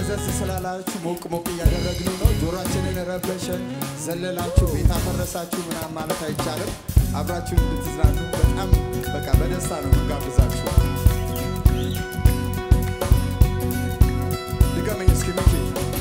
ፈዘዝ ስላላችሁ ሞቅ ሞቅ እያደረግን ነው። ጆሯችንን ረበሸን፣ ዘለላችሁ፣ ቤት አፈረሳችሁ ምናምን ማለት አይቻልም። አብራችሁ እንድትዝናኑ በጣም በቃ በደስታ ነው የምጋብዛችሁ። ድገመኝ እስኪ ሚኪ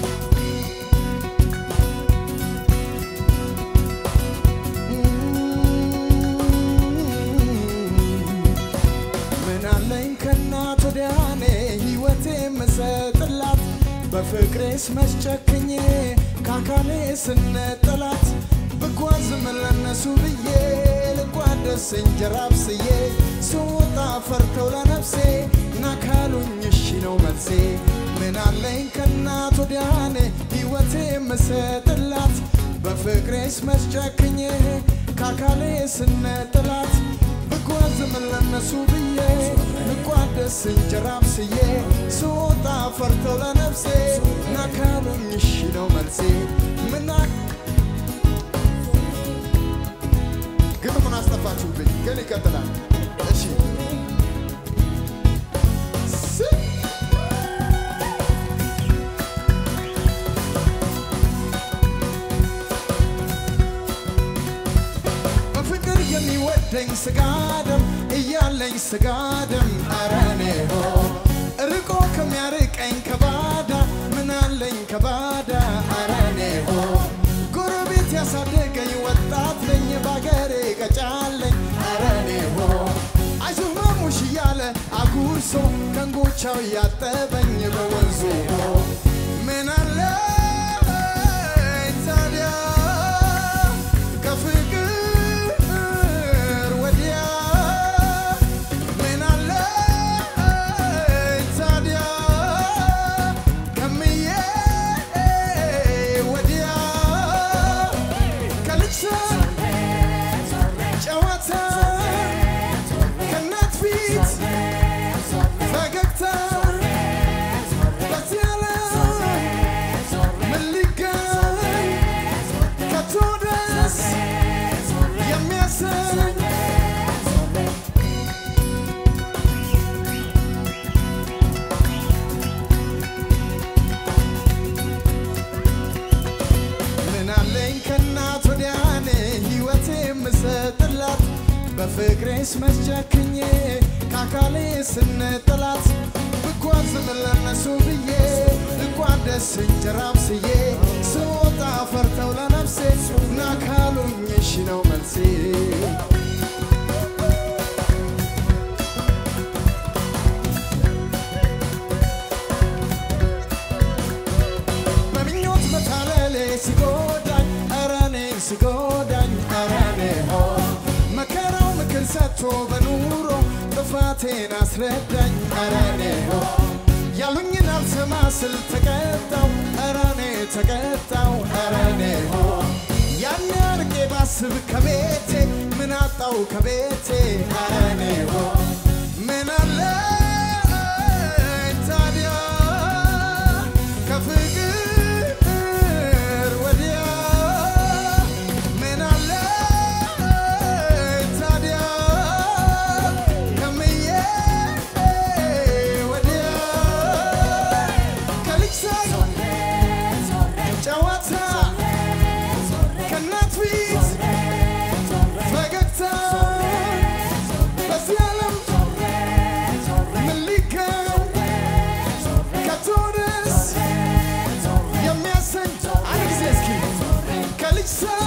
ምን አለኝ ከእናት ወዲያ እኔ ሕይወቴ የምሰጥላት በፍቅሬስ መስጨክኜ ከአካሌ ስነጠላት ብጓዝም ለነሱ ብዬ ልቋደስ እንጀራ አብስዬ ስወጣ ፈርተው ለነፍሴ ናካሉኝ እሺ ነው መልሴ ምን አለኝ ከእናት ወዲያ እኔ ሕይወቴ የምሰጥላት በፍቅሬስ መስጨክኜ ከአካሌ ስነጥላት ብጓዝም ለነሱ ብዬ ልቋደስ እንጀራ አብስዬ ስወጣ ፈርተው ለነፍሴ ናካሉኝ እሺ ነው መልሴ ምና ግጥሙን አስጠፋችሁብኝ፣ ግን ይቀጥላል። እሺ ስ- በፍቅር የሚወደኝ ስጋ ደም እያለኝ ስጋ ደም ኧረ እኔ ሆ ርቆ ከሚያርቀኝ ከባዳ ምን አለኝ ከባዳ ኧረ እኔ ሆ ጎረቤት ያሳደገኝ ወጣት ነኝ ባገሬ ቀጫለኝ ኧረ እኔ ሆ አይዞህ ማሙሽ እያለ አጉርሶ ከንጎቻው እያጠበኝ በወንዙ ሆ ምን አለ ታዲያ ከፍቅር ወዲያ ምን አለ ታዲያ ከምዬ ወዲያ ከልጅ ጨዋታ ከእናት ፊት ፈገግታ በዚህ ዓለም ምን ሊገኝ ከቶ ደስ የሚያሰኝ ምን አለኝ ከእናት ወዲያ እኔ ሕይወቴ የምሰጥላት በፍቅሬስ መስጨክኜ ከአካሌ ስነጥላት ብጓዝም ለነሱ ብዬ ልቋደስ እንጀራ አብስዬ ስወጣ ፈርተው ለነፍሴ ናካሉኝ እሺ ነው መልሴ በምኞት መታለሌ ሲጎዳኝ ኧረ እኔን ሲጎዳኝ ኧረ እኔ ሆ መከራው ምክር ሰጥቶ በኑሮ ጥፋቴን አስረዳኝ ኧረ እኔ ሆ ያሉኝን አልሰማ ስል ተቀጣው ኧረ እኔ ተቀጣው ኧረ እኔ ሆ ያን አርቄ ባስብ ከቤቴ ምን አጣው ከቤቴ ኧረ እኔ ሆ ምን አለ ታዲያ ከፍቅር ወዲያ ምን አለ ታዲያ ከምዬ ወዲያ ከልጅ ሳይ ጨዋታ ከእናት ፊት ፈገግታ በዚህ ዓለም ምን ሊገኝ ከቶ ደስ የሚያሰኝ አንድ ጊዜ እስኪ ከልጅ ሳይ